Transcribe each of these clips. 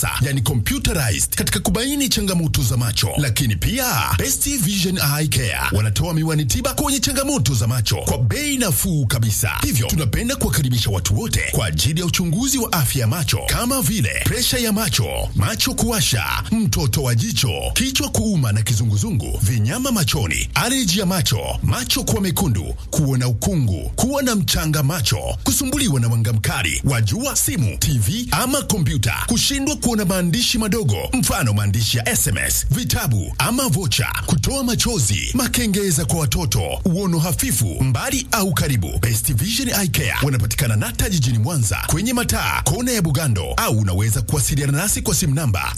yani computerized katika kubaini changamoto za macho. Lakini pia Best Vision Eye Care wanatoa miwani tiba kwenye changamoto za macho kwa bei nafuu kabisa. Hivyo tunapenda kuwakaribisha watu wote kwa ajili ya uchunguzi wa afya ya macho kama vile presha ya macho, macho kuwasha, mtoto wa jicho, kichwa kuuma na kizunguzungu, vinyama machoni, aleji ya macho, macho kuwa mekundu, kuona ukungu, kuwa na mchanga macho, kusumbuliwa na mwanga mkali wa jua, simu, TV ama kompyuta, kushindwa kuona maandishi madogo, mfano maandishi ya SMS, vitabu ama vocha, kutoa machozi, makengeza kwa watoto, uono hafifu, mbali au karibu. Best Vision Eye Care wanapatikana Nata jijini Mwanza kwenye mataa kona ya Bugando, au unaweza kuwasiliana nasi kwa simu namba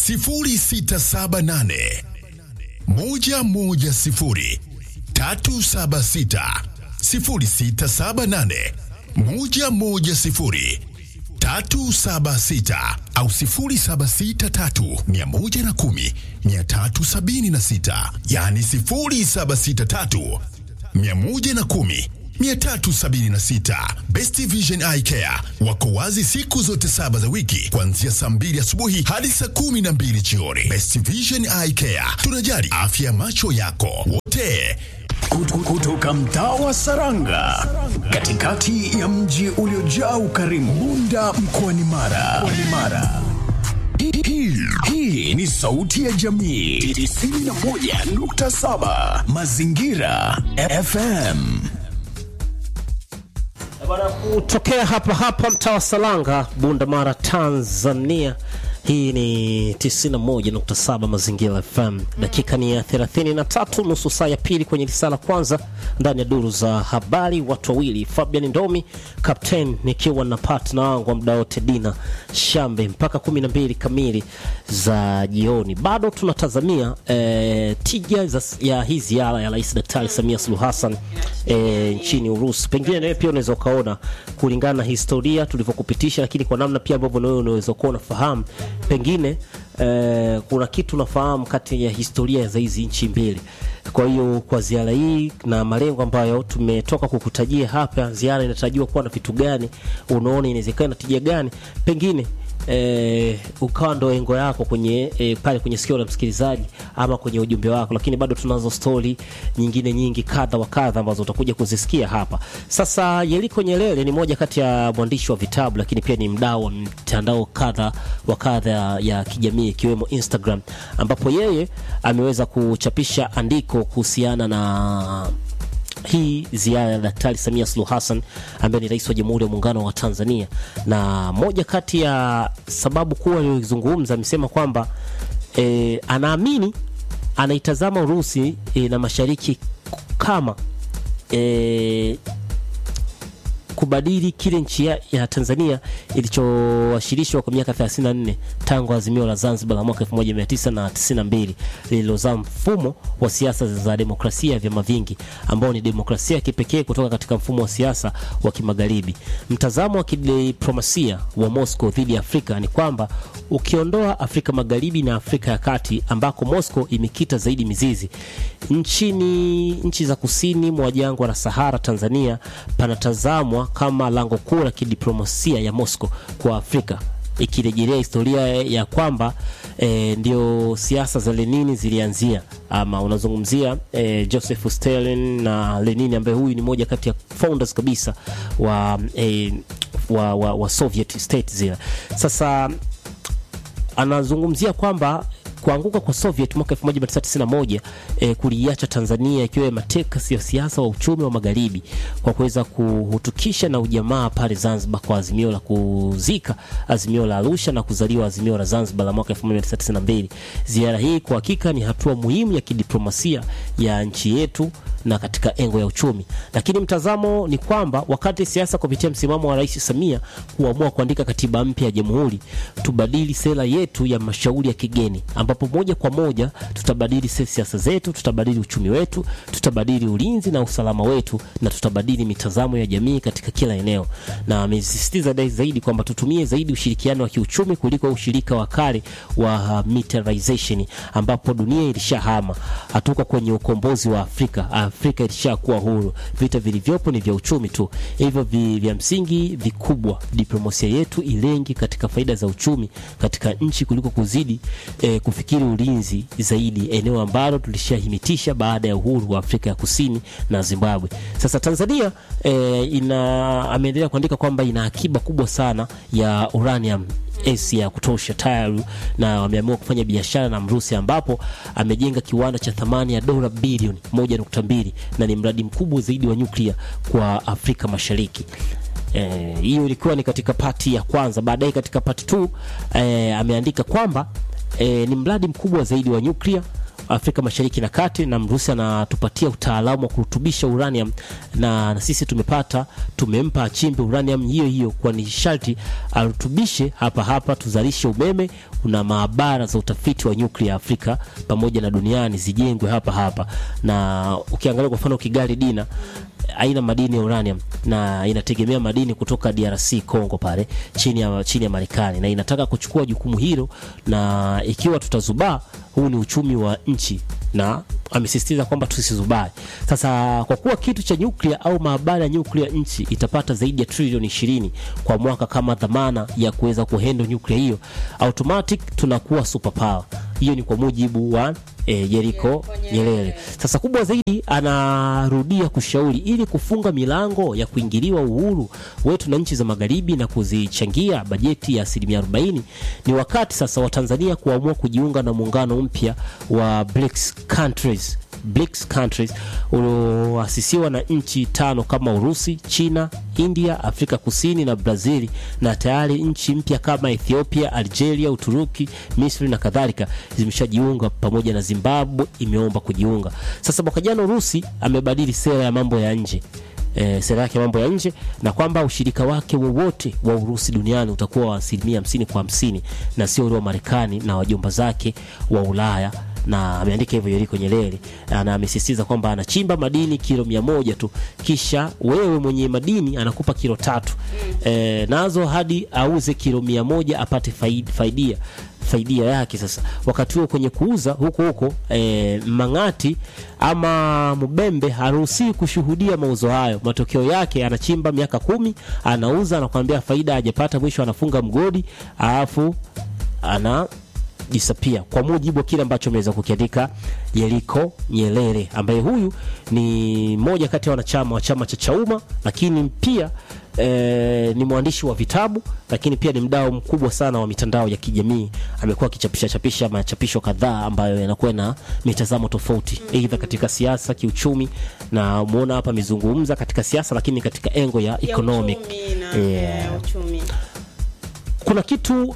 0678 110 376 0678 110 376 au 0763 110 376, yani 0763 110 376. Best Vision Eye Care wako wazi siku zote saba za wiki kuanzia saa mbili asubuhi hadi saa kumi na mbili jioni. Best Vision Eye Care, tunajali afya ya macho yako wote. Kutoka mtaa wa Saranga, katikati ya mji uliojaa ukarimu, Bunda mkoani Mara. Mkoani Mara. Hii- hii- Hii ni sauti ya jamii 91.7 Mazingira FM. Bwana, kutokea hapa hapa mtaa wa Salanga, Bunda Mara, Tanzania. Hii ni 91.7 Mazingira FM. Dakika ni ya 33, nusu saa ya pili kwenye risala kwanza ndani ya duru za habari. Watu wawili, Fabian Ndomi captain, nikiwa na partner wangu wa muda wote Dina Shambe mpaka 12 kamili za jioni. Bado tunatazamia eh, tija za, ya hii ziara ya Rais Daktari Samia Suluhu Hassan eh, nchini Urusi. Pengine nawe pia unaweza ukaona kulingana na historia tulivyokupitisha, lakini kwa namna pia ambavyo nawe unaweza kuwa unafahamu pengine eh, kuna kitu unafahamu kati ya historia za hizi nchi mbili. Kwa hiyo kwa ziara hii na malengo ambayo tumetoka kukutajia hapa, ziara inatarajiwa kuwa na vitu gani, unaona inawezekana na tija gani, pengine eh, ukawa ndo engo yako kwenye eh, pale kwenye sikio la msikilizaji ama kwenye ujumbe wako, lakini bado tunazo stori nyingine nyingi kadha wa kadha ambazo utakuja kuzisikia hapa. Sasa Yeriko Nyerere ni moja kati ya mwandishi wa vitabu, lakini pia ni mdau wa mtandao kadha wa kadha ya kijamii ikiwemo Instagram, ambapo yeye ameweza kuchapisha andiko kuhusiana na hii ziara ya Daktari Samia Suluhu Hassan ambaye ni rais wa Jamhuri ya Muungano wa Tanzania, na moja kati ya sababu kuu aliyozungumza amesema kwamba e, anaamini anaitazama Urusi e, na mashariki kama e, kubadili kile nchi ya, ya Tanzania ilichowasilishwa kwa miaka 34 tangu azimio la Zanzibar la mwaka 1992 lililozaa mfumo wa siasa za demokrasia ya vyama vingi ambao ni demokrasia ya kipekee kutoka katika mfumo wa siasa wa kimagharibi. Mtazamo wa kidiplomasia wa Moscow dhidi ya Afrika ni kwamba ukiondoa Afrika Magharibi na Afrika ya Kati ambako Moscow imekita zaidi mizizi, nchini nchi za kusini mwa jangwa la Sahara, Tanzania panatazamwa kama lango kuu la kidiplomasia ya Moscow kwa Afrika ikirejelea historia ya kwamba e, ndio siasa za Lenini zilianzia, ama unazungumzia e, Joseph Stalin na Lenin ambaye huyu ni moja kati ya founders kabisa wa, e, wa, wa, wa Soviet state zile. Sasa anazungumzia kwamba kuanguka kwa Soviet mwaka 1991 eh, kuliacha Tanzania ikiwa mateka ya siasa wa uchumi wa magharibi kwa kuweza kuhutukisha na ujamaa pale Zanzibar kwa azimio la kuzika azimio la Arusha na kuzaliwa azimio la Zanzibar la mwaka 1992. Ziara hii kwa hakika ni hatua muhimu ya kidiplomasia ya nchi yetu na katika engo ya uchumi, lakini mtazamo ni kwamba wakati siasa kupitia msimamo wa Rais Samia kuamua kuandika katiba mpya ya jamhuri, tubadili sera yetu ya mashauri ya kigeni, ambapo moja kwa moja tutabadili se- siasa zetu, tutabadili uchumi wetu, tutabadili ulinzi na usalama wetu, na tutabadili mitazamo ya jamii katika kila eneo. Na amesisitiza dai zaidi kwamba tutumie zaidi ushirikiano wa kiuchumi kuliko ushirika wa kale wa uh, militarization, ambapo dunia ilishahama. Hatuko kwenye ukombozi wa Afrika. Afrika ilishakuwa huru. Vita vilivyopo ni vya uchumi tu, hivyo vi, vya msingi vikubwa, diplomasia yetu ilengi katika faida za uchumi katika nchi kuliko kuzidi eh, kufikiri ulinzi zaidi, eneo ambalo tulishahimitisha baada ya uhuru wa Afrika ya Kusini na Zimbabwe. Sasa Tanzania eh, ina ameendelea kuandika kwamba ina akiba kubwa sana ya uranium esi ya kutosha tayari na wameamua kufanya biashara na Mrusi ambapo amejenga kiwanda cha thamani ya dola bilioni 1.2 na ni mradi mkubwa zaidi wa nyuklia kwa Afrika Mashariki. Eh, hiyo ilikuwa ni katika pati ya kwanza. Baadaye katika pati 2 eh, ameandika kwamba eh, ni mradi mkubwa zaidi wa nyuklia Afrika Mashariki na Kati, na Mrusi anatupatia utaalamu wa kurutubisha uranium na, na sisi tumepata, tumempa achimbe uranium hiyo hiyo, kwa ni sharti arutubishe hapa hapa, tuzalishe umeme. Kuna maabara za utafiti wa nyuklia Afrika pamoja na duniani zijengwe hapa hapa, na ukiangalia kwa mfano Kigali Dina aina madini ya uranium na inategemea madini kutoka DRC Congo pale chini ya, chini ya Marekani na inataka kuchukua jukumu hilo, na ikiwa tutazubaa, huu ni uchumi wa nchi na amesisitiza kwamba tusizubaa. Sasa kwa kuwa kitu cha nyuklia au maabara ya nyuklia nchi itapata zaidi ya trilioni ishirini kwa mwaka kama dhamana ya kuweza kuhandle nyuklia hiyo, automatic tunakuwa superpower. Hiyo ni kwa mujibu wa e, Jeriko Nyerere. Sasa kubwa zaidi, anarudia kushauri ili kufunga milango ya kuingiliwa uhuru wetu na nchi za magharibi na kuzichangia bajeti ya asilimia 40, ni wakati sasa wa Tanzania kuamua kujiunga na muungano mpya wa BRICS countries BRICS countries ulioasisiwa na nchi tano kama Urusi, China, India, Afrika Kusini na Brazil, na tayari nchi mpya kama Ethiopia, Algeria, Uturuki, Misri na kadhalika zimeshajiunga pamoja na Zimbabwe imeomba kujiunga. Sasa mwaka jana Urusi amebadili sera ya mambo ya nje E, sera yake mambo ya nje na kwamba ushirika wake wowote wa Urusi duniani utakuwa wa asilimia hamsini kwa hamsini na sio ule wa Marekani na wajomba zake wa Ulaya na ameandika hivyo Yeriko Nyerere, na amesisitiza kwamba anachimba madini kilo mia moja tu, kisha wewe mwenye madini anakupa kilo tatu e, nazo hadi auze kilo mia moja apate faid, faidia faidia yake. Sasa wakati huo kwenye kuuza huko huko e, Mang'ati ama Mbembe haruhusiwi kushuhudia mauzo hayo. Matokeo yake anachimba miaka kumi, anauza, anakuambia faida hajapata, mwisho anafunga mgodi alafu ana disappear kwa mujibu wa kile ambacho ameweza kukiandika Yeriko Nyerere, ambaye huyu ni mmoja kati ya wanachama wa chama cha Chauma, lakini pia e, ni mwandishi wa vitabu, lakini pia ni mdau mkubwa sana wa mitandao ya kijamii. Amekuwa akichapisha chapisha machapisho kadhaa ambayo yanakuwa na mitazamo tofauti, aidha katika siasa, kiuchumi, na muona hapa amezungumza katika siasa, lakini katika engo ya ya economic uchumi na, Yeah. eh, uchumi. kuna kitu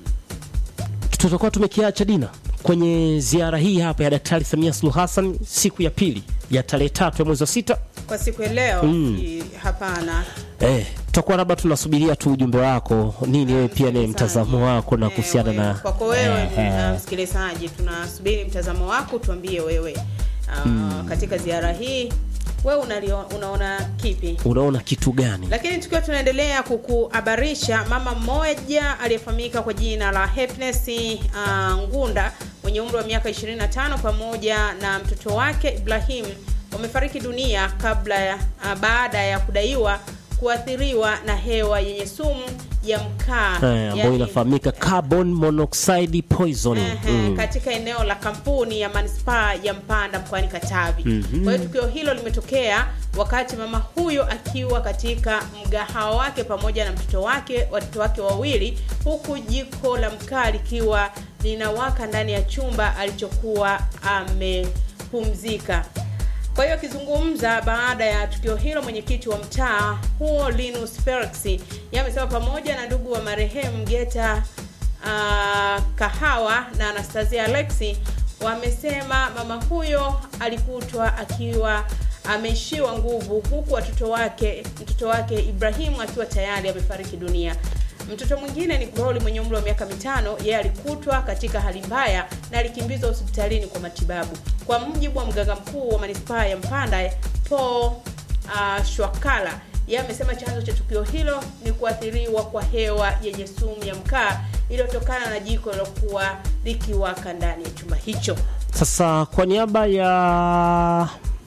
tutakuwa tumekiacha Dina kwenye ziara hii hapa ya Daktari Samia Suluhu Hassan siku ya pili ya tarehe tatu ya mwezi wa sita. Kwa siku ya leo i- hapana. Eh, tutakuwa labda tunasubiria tu ujumbe wako nini, wewe pia ni mtazamo wako na Eh, kuhusiana wewe- na kwako wewe Eh, eh. na msikilizaji, tunasubiri mtazamo wako, tuambie wewe ah, katika ziara hii wewe unalio, unaona kipi? unaona kitu gani? Lakini tukiwa tunaendelea kukuhabarisha, mama mmoja aliyefahamika kwa jina la Happiness uh, Ngunda mwenye umri wa miaka 25 pamoja na mtoto wake Ibrahim wamefariki dunia kabla ya uh, baada ya kudaiwa kuathiriwa na hewa yenye sumu ya mkaa Eh, ambayo yaani- inafahamika carbon monoxide poisoning. Ehe, Mm. katika eneo la kampuni ya manispaa ya Mpanda mkoani Katavi. Kwa hiyo tukio hilo limetokea wakati mama huyo akiwa katika mgahawa wake pamoja na mtoto wake watoto wake wawili, huku jiko la mkaa likiwa linawaka ndani ya chumba alichokuwa amepumzika. Kwa hiyo akizungumza baada ya tukio hilo, mwenyekiti wa mtaa huo Linus Felix yeye amesema pamoja na ndugu wa marehemu Geta uh, Kahawa na Anastasia Alexi wamesema mama huyo alikutwa akiwa ameishiwa nguvu, huku watoto wake mtoto wake Ibrahimu akiwa tayari amefariki dunia. Mtoto mwingine ni Glory mwenye umri wa miaka mitano, yeye alikutwa katika hali mbaya na alikimbizwa hospitalini kwa matibabu. Kwa mujibu wa mganga mkuu wa manispaa ya Mpanda Paul uh, Shwakala, yeye amesema chanzo cha tukio hilo ni kuathiriwa kwa hewa yenye sumu ya mkaa iliyotokana na jiko lilokuwa likiwaka ndani ya chumba hicho. Sasa kwa niaba ya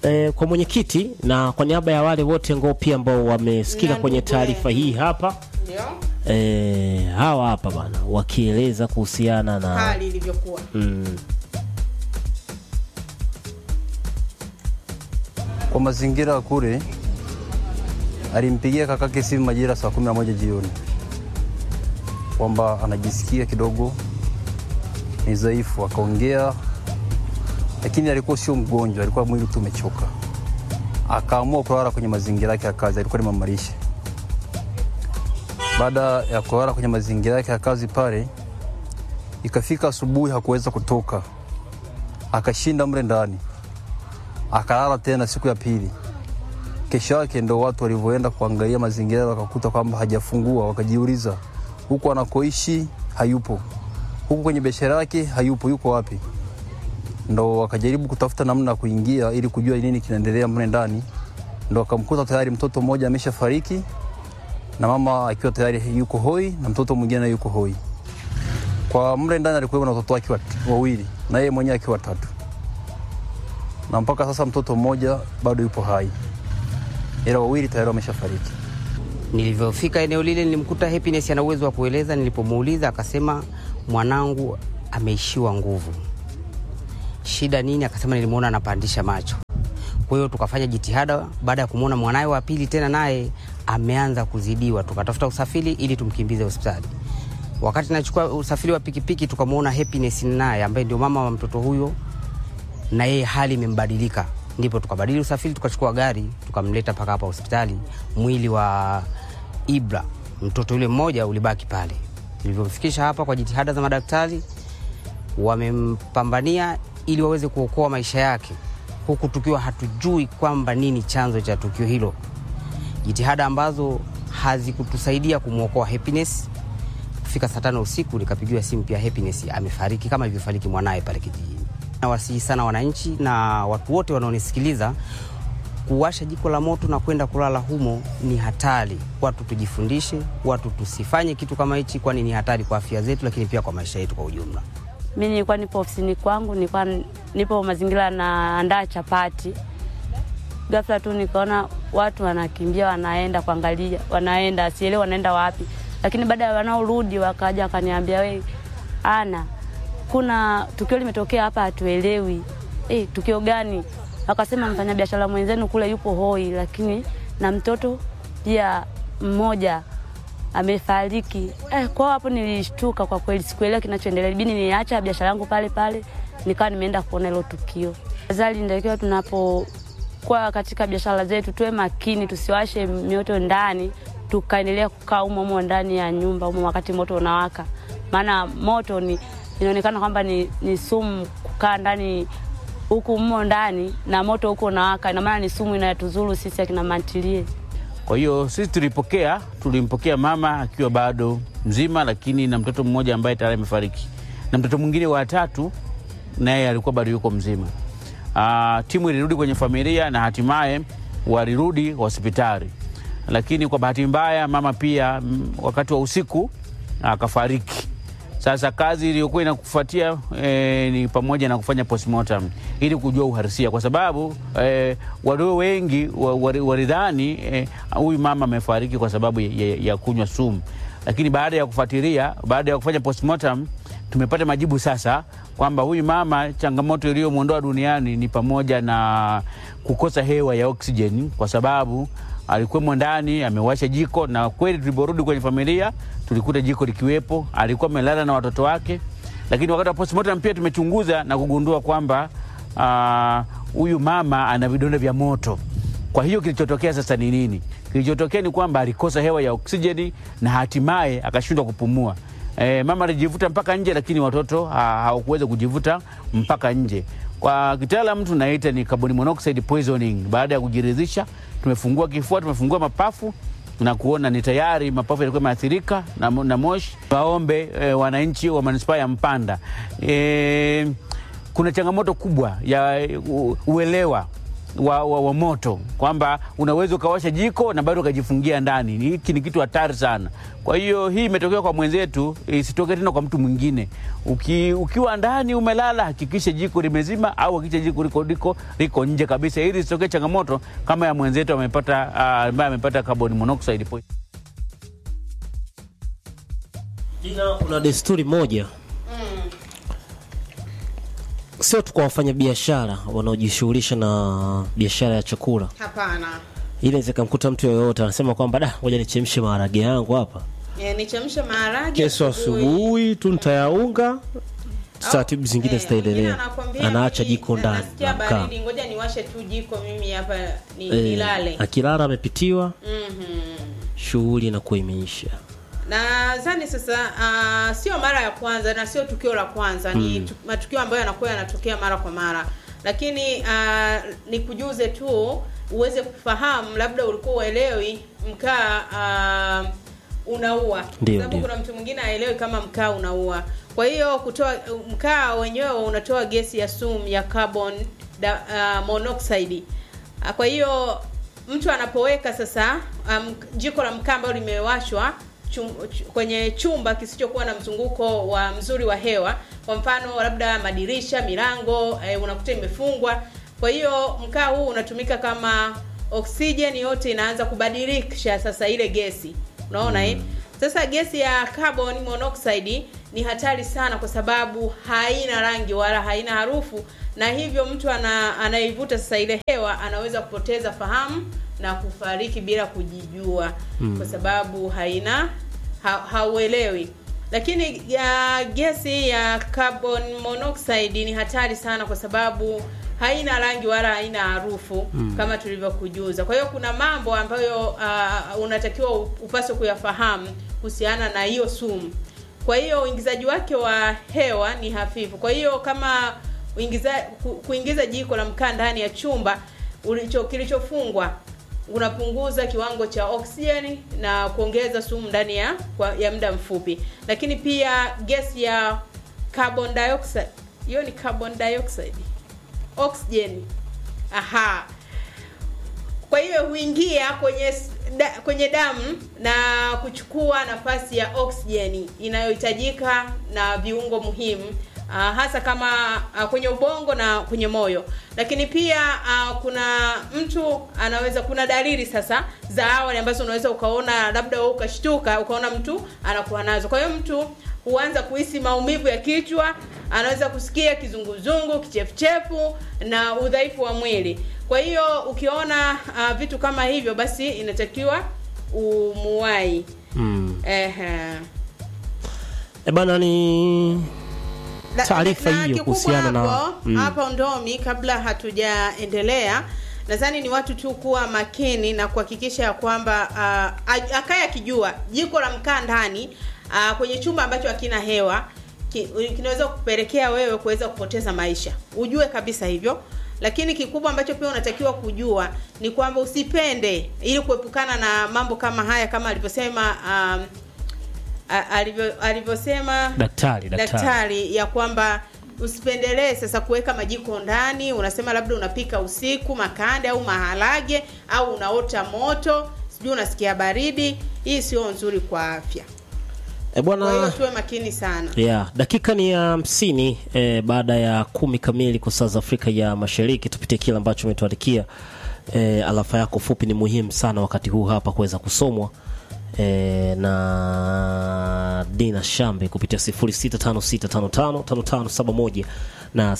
eh, kwa mwenyekiti na kwa niaba ya wale wote ambao pia ambao wamesikika Na kwenye ndugu taarifa yetu. hii hapa ndio eh, hawa hapa bana wakieleza kuhusiana na hali ilivyokuwa mm, Kwa mazingira ya kule, alimpigia kakake simu majira saa kumi na moja jioni kwamba anajisikia kidogo ni dhaifu, akaongea, lakini alikuwa sio mgonjwa, alikuwa mwili tu umechoka. Akaamua kulala kwenye mazingira yake ya kazi, alikuwa ni mamalishe. Baada ya kulala kwenye mazingira yake ya kazi pale, ikafika asubuhi hakuweza kutoka, akashinda mle ndani akalala tena siku ya pili. Kesho yake ndo watu walivyoenda kuangalia mazingira wakakuta kwamba hajafungua, wakajiuliza huku anakoishi hayupo, huku kwenye biashara yake hayupo, yuko wapi? Ndo wakajaribu kutafuta namna ya kuingia ili kujua nini kinaendelea mle ndani, ndo akamkuta tayari mtoto mmoja ameshafariki na mama akiwa tayari yuko hoi na mtoto mwingine naye yuko hoi. Kwa mle ndani alikuwa na watoto wake wat- wawili na yeye mwenyewe akiwa watatu na mpaka sasa mtoto mmoja bado yupo hai, ila wawili tayari wameshafariki. Nilivyofika eneo lile nilimkuta Happiness ana uwezo wa kueleza. Nilipomuuliza akasema mwanangu ameishiwa nguvu. Shida nini? Akasema nilimwona anapandisha macho. Kwa hiyo tukafanya jitihada, baada ya kumwona mwanaye wa pili tena naye ameanza kuzidiwa, tukatafuta usafiri ili tumkimbize hospitali. Wakati nachukua usafiri wa pikipiki, tukamwona Happiness naye ambaye ndio mama wa mtoto huyo na yeye hali imembadilika, ndipo tukabadili usafiri, tukachukua gari tukamleta mpaka hapa hospitali. Mwili wa Ibra mtoto yule mmoja ulibaki pale. Tulivyomfikisha hapa kwa jitihada za madaktari, wamempambania ili waweze kuokoa maisha yake, huku tukiwa hatujui kwamba nini chanzo cha tukio hilo, jitihada ambazo hazikutusaidia kumwokoa Happiness. Kufika saa tano usiku nikapigiwa simu pia Happiness amefariki kama ilivyofariki mwanaye pale kijijini. Nawasihi sana wananchi na watu wote wanaonisikiliza, kuwasha jiko la moto na kwenda kulala humo ni hatari. Watu tujifundishe, watu tusifanye kitu kama hichi, kwani ni hatari kwa afya zetu, lakini pia kwa maisha yetu kwa ujumla. Mi nilikuwa nipo ofisini kwangu, nilikuwa nipo mazingira naandaa chapati. Ghafla tu nikaona watu wanakimbia, wanaenda kuangalia, wanaenda sielewi wanaenda wapi, lakini baada ya wanaorudi wakaja wakaniambia, we ana kuna tukio limetokea hapa, hatuelewi. Eh, tukio gani? Wakasema mfanyabiashara mwenzenu kule yupo hoi, lakini na mtoto pia mmoja amefariki. Eh, kwao hapo nilishtuka kwa kweli, sikuelewa kinachoendelea. Ibidi niacha biashara yangu pale pale, nikawa nimeenda kuona hilo tukio. Azali ndio tunapokuwa katika biashara zetu tuwe makini, tusiwashe mioto ndani, tukaendelea kukaa humo humo ndani ya nyumba humo wakati moto unawaka, maana moto ni inaonekana kwamba ni, ni sumu kukaa ndani huku mmo ndani na moto huko unawaka, ina maana ni sumu inayotuzuru sisi akina mantilie. Kwa hiyo sisi tulipokea, tulimpokea mama akiwa bado mzima, lakini na mtoto mmoja ambaye tayari amefariki na mtoto mwingine wa tatu naye alikuwa bado yuko mzima. Aa, timu ilirudi kwenye familia na hatimaye walirudi hospitali, lakini kwa bahati mbaya mama pia mm, wakati wa usiku akafariki. Sasa kazi iliyokuwa inakufuatia e, ni pamoja na kufanya postmortem ili kujua uhalisia, kwa sababu e, walio wengi wa- wali- walidhani eh, huyu mama amefariki kwa sababu ya, ya, ya kunywa sumu, lakini baada ya kufuatilia, baada ya kufanya postmortem tumepata majibu sasa kwamba huyu mama changamoto iliyomwondoa duniani ni pamoja na kukosa hewa ya oksijeni kwa sababu alikuwemo ndani amewasha jiko, na kweli tuliporudi kwenye familia tulikuta jiko likiwepo. Alikuwa amelala na watoto wake, lakini wakati wa postmortem pia tumechunguza na kugundua kwamba ah, huyu mama ana vidonda vya moto. Kwa hiyo kilichotokea sasa ni nini? Kilichotokea ni kwamba alikosa hewa ya oksijeni na hatimaye akashindwa kupumua. E, mama alijivuta mpaka nje, lakini watoto ha- hawakuweza kujivuta mpaka nje. Kwa kitaalamu tunaita ni carbon monoxide poisoning. Baada ya kujiridhisha, tumefungua kifua, tumefungua mapafu na kuona ni tayari mapafu yalikuwa yameathirika na, mo- na moshi. Waombe e, wananchi wa manispaa ya Mpanda e, kuna changamoto kubwa ya u, uelewa wa, wa, wa moto kwamba unaweza ukawasha jiko na bado ukajifungia ndani. Hiki ni kitu hatari sana. Kwa hiyo hii imetokea kwa mwenzetu, isitokee tena kwa mtu mwingine. Uki, ukiwa ndani umelala, hakikisha jiko limezima au hakikisha jiko liko, liko, liko nje kabisa, ili isitokee changamoto kama ya mwenzetu amepata ah, ambaye amepata carbon monoxide poisoning. Ila kuna desturi moja sio tu kwa wafanyabiashara wanaojishughulisha na biashara ya chakula, hapana ili inaweza ikamkuta mtu yoyote anasema kwamba da, ngoja nichemshe maharage yangu hapa, e, nichemshe maharage kesho asubuhi tu nitayaunga, taratibu zingine Eh, mwingine zitaendelea. anakwambia Anaacha mimi jiko na- ndani nasikia na mkaa. baridi, ngoja niwashe tu jiko mimi hapa ni, Eh, nilale. akilala amepitiwa, Mhm. shughuli inakuwa imeisha. nadhani sasa uh, sio mara ya kwanza na sio tukio la kwanza ni tu, matukio ambayo yanakuwa yanatokea mara kwa mara lakini uh, nikujuze tu uweze kufahamu labda ulikuwa uelewi mkaa uh, unaua Ndio, sababu ndio. kuna mtu mwingine aelewi kama mkaa unaua kwa hiyo kutoa mkaa wenyewe unatoa gesi ya sumu ya carbon da, uh, monoxide Ah, kwa hiyo mtu anapoweka sasa um, jiko la mkaa ambalo limewashwa chum, ch, kwenye chumba kisichokuwa na mzunguko wa mzuri wa hewa kwa mfano labda madirisha milango eh, unakuta imefungwa kwa hiyo mkaa huu unatumika kama oksijeni yote inaanza kubadilisha sasa ile gesi unaona eh? sasa gesi ya carbon monoxide ni hatari sana kwa sababu haina rangi wala haina harufu na hivyo mtu ana, anaivuta sasa ile hewa anaweza kupoteza fahamu na kufariki bila kujijua mm. kwa sababu haina ha, hauelewi lakini ya gesi ya carbon monoxide ni hatari sana kwa sababu haina rangi wala haina harufu mm. kama tulivyokujuza kwa hiyo kuna mambo ambayo uh, unatakiwa upaswe kuyafahamu kuhusiana na hiyo sumu kwa hiyo uingizaji wake wa hewa ni hafifu kwa hiyo kama uingiza, ku, kuingiza jiko la mkaa ndani ya chumba ulicho kilichofungwa unapunguza kiwango cha oksijeni na kuongeza sumu ndani ya kwa, ya muda mfupi lakini pia gesi ya carbon dioxide hiyo ni carbon dioxide oxygen aha kwa hiyo huingia kwenye s- da, kwenye damu na kuchukua nafasi ya oksijeni inayohitajika na viungo muhimu uh, hasa kama uh, kwenye ubongo na kwenye moyo lakini pia uh, kuna mtu anaweza kuna dalili sasa za awali ambazo unaweza ukaona labda wewe ukashtuka ukaona mtu anakuwa nazo kwa hiyo mtu huanza kuhisi maumivu ya kichwa anaweza kusikia kizunguzungu kichefuchefu na udhaifu wa mwili kwa hiyo ukiona uh, vitu kama hivyo basi inatakiwa umuwai Mm. Ehe. E bana ni Na- Taarifa na hiyo kikubwa kuhusiana na- hapo, mm. hapo ndomi kabla hatujaendelea nadhani ni watu tu kuwa makini na kuhakikisha ya kwamba uh, akaye akijua jiko la mkaa ndani uh, kwenye chumba ambacho hakina hewa ki, kinaweza kupelekea wewe kuweza kupoteza maisha ujue kabisa hivyo lakini kikubwa ambacho pia unatakiwa kujua ni kwamba usipende ili kuepukana na mambo kama haya kama alivyosema um, a- alivyo- alivyosema daktari daktari, daktari ya kwamba usipendelee sasa kuweka majiko ndani unasema labda unapika usiku makande au maharage au unaota moto sijui unasikia baridi hii sio nzuri kwa afya E kwa hiyo bwana tuwe makini sana yeah, dakika ni ya hamsini eh, baada ya kumi kamili kwa saa za Afrika ya Mashariki. Tupitie kile ambacho umetuandikia. Eh, alafa yako fupi ni muhimu sana wakati huu hapa kuweza kusomwa eh, na Dina Shambe kupitia 0656555571 na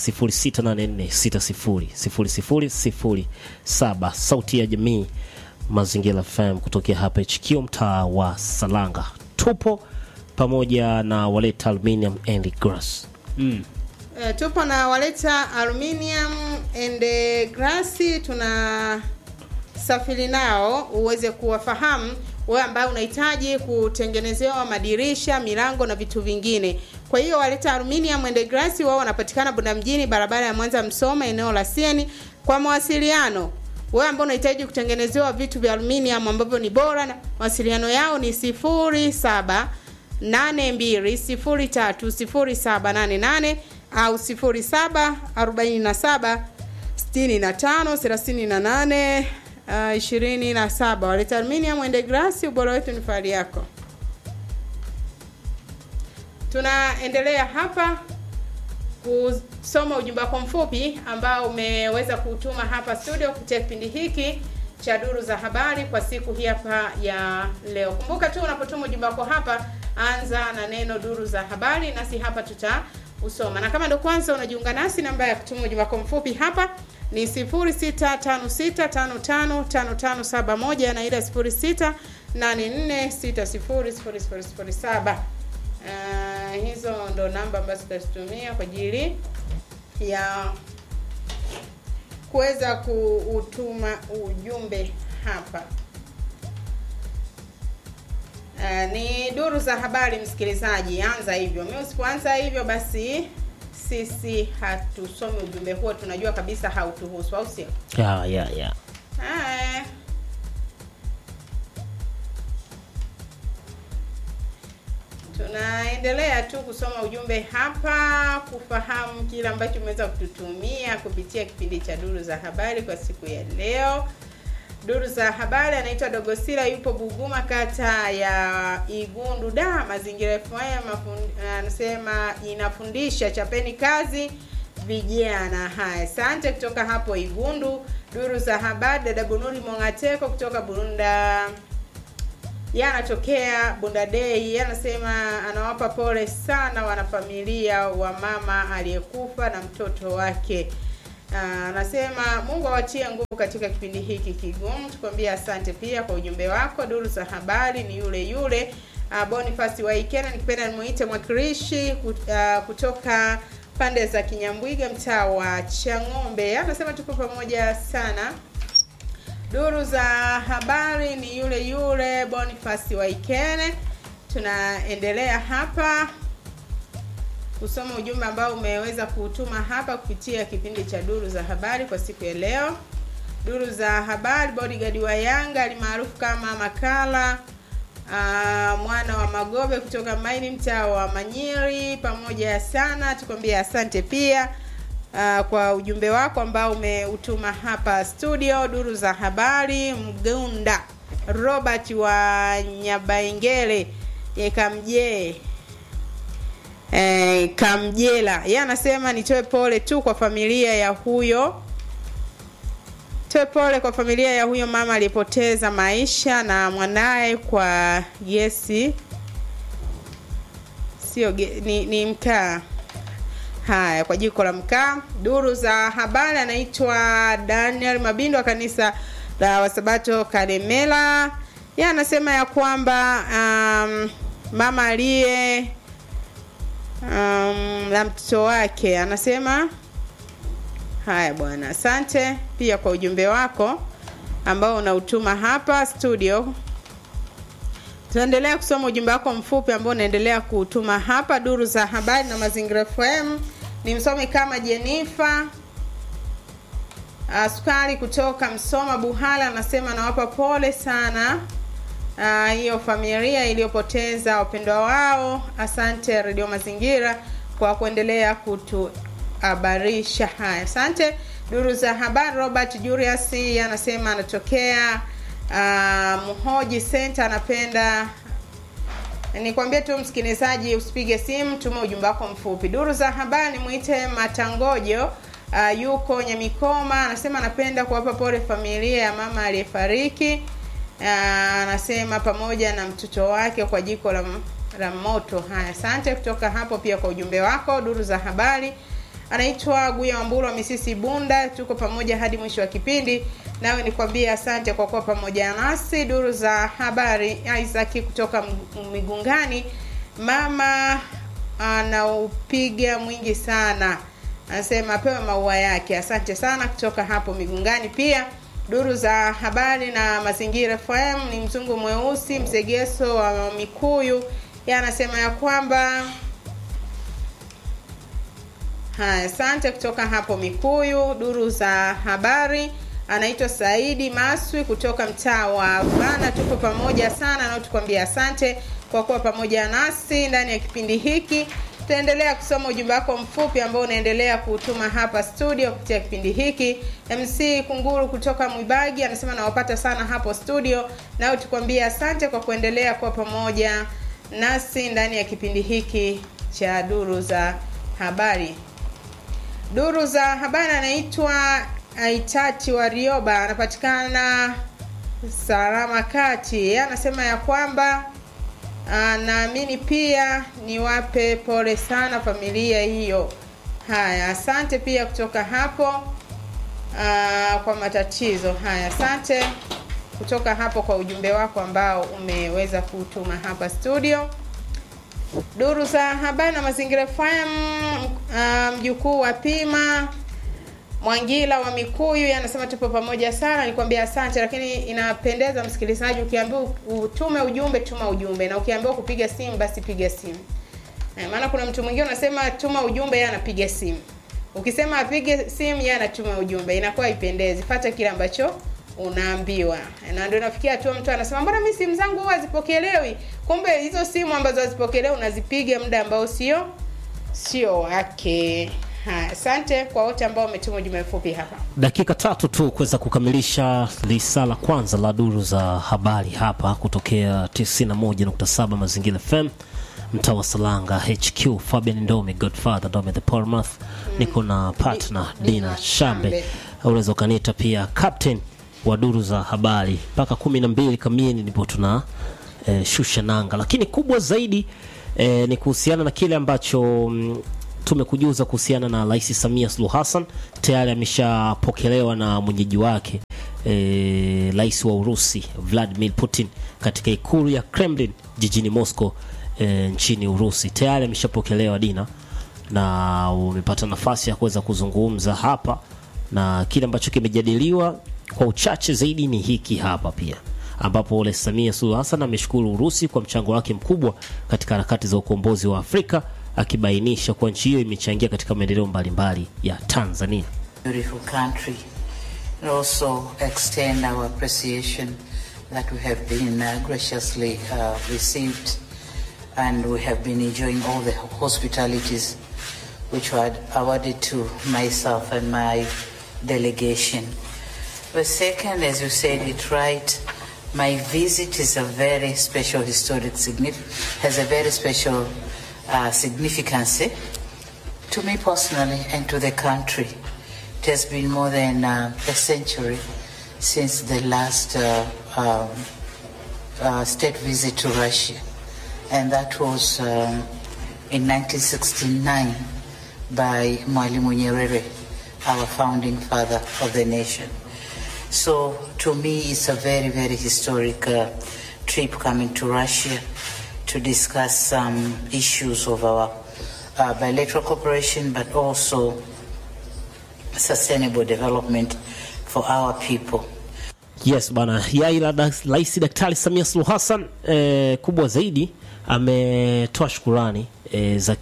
0684600007 sauti ya jamii Mazingira FM kutokea hapa HQ mtaa wa Salanga. Tupo pamoja na Waleta Aluminium and Glass. e, tupo na waleta aluminium and eh, glass tuna safiri nao uweze kuwafahamu wewe ambaye unahitaji kutengenezewa madirisha milango na vitu vingine kwa hiyo waleta aluminium and glass wao wanapatikana bunda mjini barabara ya mwanza msoma eneo la sieni kwa mawasiliano wewe ambao unahitaji kutengenezewa vitu vya aluminium ambavyo ni bora na mawasiliano yao ni sifuri saba 82030788 au 0747 65 38 uh, 27 waleta aluminium ende grasi ubora wetu ni fahari yako tunaendelea hapa kusoma ujumbe wako mfupi ambao umeweza kutuma hapa studio kupitia kipindi hiki cha duru za habari kwa siku hii hapa ya leo kumbuka tu unapotuma ujumbe wako hapa anza na neno duru za habari nasi hapa tutausoma na kama ndo kwanza unajiunga nasi namba ya kutuma ujumbe wako mfupi hapa ni 0656555571 na ile 0684600007 Uh, hizo ndo namba ambazo tutazitumia kwa ajili ya kuweza kuutuma ujumbe hapa. Uh, ni duru za habari msikilizaji, anza hivyo. Mimi usipoanza hivyo, basi sisi hatusomi ujumbe huo, tunajua kabisa hautuhusu, au sio? ya ya ya Haya. Tunaendelea tu kusoma ujumbe hapa, kufahamu kile ambacho umeweza kututumia kupitia kipindi cha duru za habari kwa siku ya leo. Duru za habari anaitwa Dogosila, yupo Buguma, kata ya Igundu, da mazingira FM. mafun- Anasema inafundisha, chapeni kazi vijana. Haya, asante kutoka hapo Igundu. Duru za habari, dada Bunuri Mongateko kutoka Burunda yeye anatokea Bundadei. Yeye anasema anawapa pole sana wanafamilia wa mama aliyekufa na mtoto wake. Ah, Anasema Mungu awatie nguvu katika kipindi hiki kigumu. Tukwambia asante pia kwa ujumbe wako. Duru za habari ni yule yule uh, Boniface Waikena, nikipenda nimuite mwakilishi kut- ah, kutoka pande za Kinyambwiga, mtaa wa Chang'ombe. Yeye Anasema tuko pamoja sana Duru za habari ni yule yule Boniface Waikene. Tunaendelea hapa kusoma ujumbe ambao umeweza kutuma hapa kupitia kipindi cha duru za habari kwa siku ya leo. Duru za habari, bodyguard wa Yanga alimaarufu kama Makala aa, mwana wa Magobe kutoka Maini, mtaa wa Manyiri, pamoja sana, tukwambia asante pia uh, kwa ujumbe wako ambao umeutuma hapa studio. Duru za habari, Mgunda Robert wa Nyabaingele ye Kamjee eh, Kamjela, yeye anasema nitoe pole tu kwa familia ya huyo toe pole kwa familia ya huyo mama aliyepoteza maisha na mwanaye kwa gesi sio ge, ni, ni mkaa haya kwa jiko la mkaa duru za habari anaitwa daniel mabindo wa kanisa la wasabato kalemela ye anasema ya kwamba um, mama aliye um, la mtoto wake anasema haya bwana asante pia kwa ujumbe wako ambao unautuma hapa studio tunaendelea kusoma ujumbe wako mfupi ambao unaendelea kuutuma hapa duru za habari na mazingira fm ni msomi kama jenifa sukari kutoka msoma buhala anasema nawapa pole sana Ah, hiyo familia iliyopoteza wapendwa wao asante redio mazingira kwa kuendelea kutuhabarisha haya asante duru za habari robert julius yeye anasema anatokea uh, mhoji center anapenda nikwambie tu msikilizaji usipige simu tuma ujumbe wako mfupi duru za habari mwite matangojo uh, yuko nyamikoma anasema anapenda kuwapa pole familia ya mama aliyefariki uh, anasema pamoja na mtoto wake kwa jiko la, la moto haya asante kutoka hapo pia kwa ujumbe wako duru za habari anaitwa guya wamburu wa misisi bunda tuko pamoja hadi mwisho wa kipindi nawe nikwambie asante kwa kuwa pamoja nasi duru za habari isaki kutoka M- migungani mama anaupiga mwingi sana anasema apewe maua yake asante sana kutoka hapo migungani pia duru za habari na mazingira fm ni mzungu mweusi msegeso wa mikuyu ye anasema ya kwamba haya asante kutoka hapo mikuyu duru za habari anaitwa saidi maswi kutoka mtaa wa bana tuko pamoja sana nao tukwambia asante kwa kuwa pamoja nasi ndani ya kipindi hiki tutaendelea kusoma ujumbe wako mfupi ambao unaendelea kutuma hapa studio kupitia kipindi hiki. MC Kunguru kutoka Mwibagi anasema nawapata sana hapo studio, nao tukwambie asante kwa kuendelea kuwa pamoja nasi ndani ya kipindi hiki cha duru za habari. Duru za habari anaitwa Aitati wa Rioba, anapatikana Salama Kati. Yeye anasema ya kwamba ah, naamini pia niwape pole sana familia hiyo. Haya, asante pia kutoka hapo ah, kwa matatizo haya. Asante kutoka hapo kwa ujumbe wako ambao umeweza kutuma hapa studio. Duru za habari na mazingira FM, uh, mjukuu wa Pima Mwangila wa Mikuyu yeye anasema tupo pamoja sana, nikwambia asante, lakini inapendeza msikilizaji, ukiambiwa utume ujumbe, tuma ujumbe, na ukiambiwa kupiga simu, basi piga simu. Eh, maana kuna mtu mwingine unasema tuma ujumbe, yeye anapiga simu. Ukisema apige simu, yeye anatuma ujumbe, inakuwa ipendezi. Fata kile ambacho unaambiwa, na ndio nafikia hatua mtu anasema mbona mimi simu zangu huwa hazipokelewi? Kumbe hizo simu ambazo hazipokelewi unazipiga muda ambao sio sio wake. Haya, asante kwa wote ambao wametuma ujumbe mfupi hapa. dakika tatu tu kuweza kukamilisha lisa la kwanza la duru za habari hapa kutokea 91.7 mazingira fm mtaa wa salanga hq fabian ndome godfather ndome the portmouth niko na partner Di- dina Dina shambe Shambe. unaweza ukaniita pia captain wa duru za habari mpaka kumi na mbili kamili ndipo tuna eh, shusha nanga lakini kubwa zaidi eh, ni kuhusiana na kile ambacho mm, tumekujuza kuhusiana na rais samia suluhu hassan tayari ameshapokelewa na mwenyeji wake eh, rais wa urusi vladimir putin katika ikulu ya kremlin jijini moscow eh, nchini urusi tayari ameshapokelewa dina na umepata nafasi ya kuweza kuzungumza hapa na kile ambacho kimejadiliwa kwa uchache zaidi ni hiki hapa pia ambapo Rais Samia Suluhu Hassan ameshukuru Urusi kwa mchango wake mkubwa katika harakati za ukombozi wa Afrika akibainisha kuwa nchi hiyo imechangia katika maendeleo mbalimbali ya Tanzania. beautiful country and also extend our appreciation that we have been uh, graciously uh, received and we have been enjoying all the hospitalities which were awarded to myself and my delegation. But second, as you said it right, my visit is a very special historic signif- has a very special uh, significance eh, to me personally and to the country. It has been more than uh, a century since the last uh, um, uh, state visit to Russia, and that was um, in 1969 by Mwalimu Nyerere, our founding father of the nation. So to me, it's a very, very historic uh, trip coming to Russia to discuss some issues of our uh, bilateral cooperation, but also sustainable development for our people. Yes bana, yai la da- Rais Daktari Samia Suluhu Hassan eh, kubwa zaidi ametoa shukurani eh, za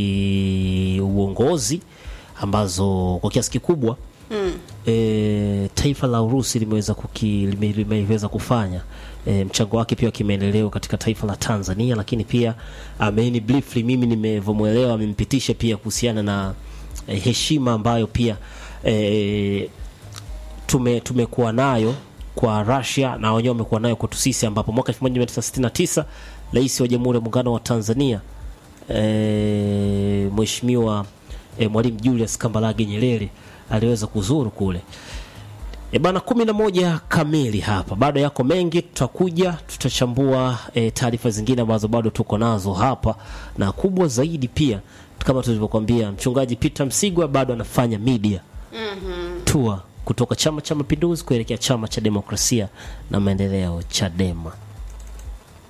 kiuongozi ambazo kwa kiasi kikubwa mm. eh, taifa la Urusi limeweza kuki, lime, limeweza kufanya eh, mchango wake pia wa kimaendeleo katika taifa la Tanzania, lakini pia ameni briefly, mimi nimevyomwelewa, amempitisha pia kuhusiana na eh, heshima ambayo pia eh, tume tumekuwa nayo kwa Russia na wenyewe wamekuwa nayo kwetu sisi, ambapo mwaka 1969 rais wa Jamhuri ya Muungano wa Tanzania e, Mheshimiwa e, Mwalimu Julius Kambarage Nyerere aliweza kuzuru kule. E bana, kumi na moja kamili hapa, bado yako mengi, tutakuja tutachambua e, taarifa zingine ambazo bado tuko nazo hapa, na kubwa zaidi pia kama tulivyokuambia, mchungaji Peter Msigwa bado anafanya media tour kutoka Chama cha Mapinduzi kuelekea Chama cha Demokrasia na Maendeleo, Chadema.